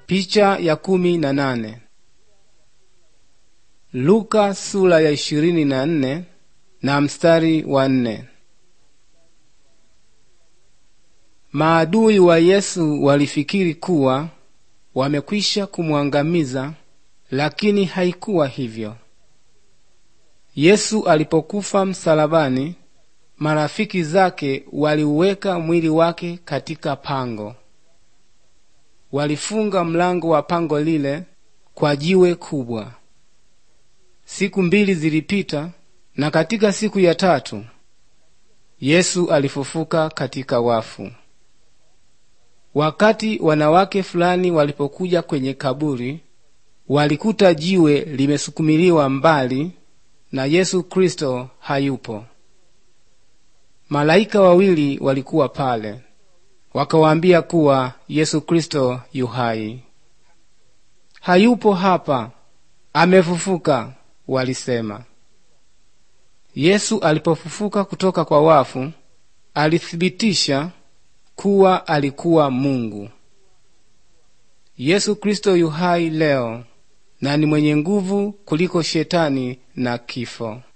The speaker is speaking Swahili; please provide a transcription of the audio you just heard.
Picha ya kumi na nane. Luka sura ya ishirini na nne na mstari wa nne. Maadui wa Yesu walifikiri kuwa wamekwisha kumwangamiza, lakini haikuwa hivyo. Yesu alipokufa msalabani, marafiki zake waliuweka mwili wake katika pango. Walifunga mlango wa pango lile kwa jiwe kubwa. Siku mbili zilipita, na katika siku ya tatu Yesu alifufuka katika wafu. Wakati wanawake fulani walipokuja kwenye kaburi, walikuta jiwe limesukumiliwa mbali na Yesu Kristo hayupo. Malaika wawili walikuwa pale, wakawaambia kuwa Yesu Kristo yu hai. Hayupo hapa, amefufuka, walisema. Yesu alipofufuka kutoka kwa wafu, alithibitisha kuwa alikuwa Mungu. Yesu Kristo yu hai leo na ni mwenye nguvu kuliko shetani na kifo.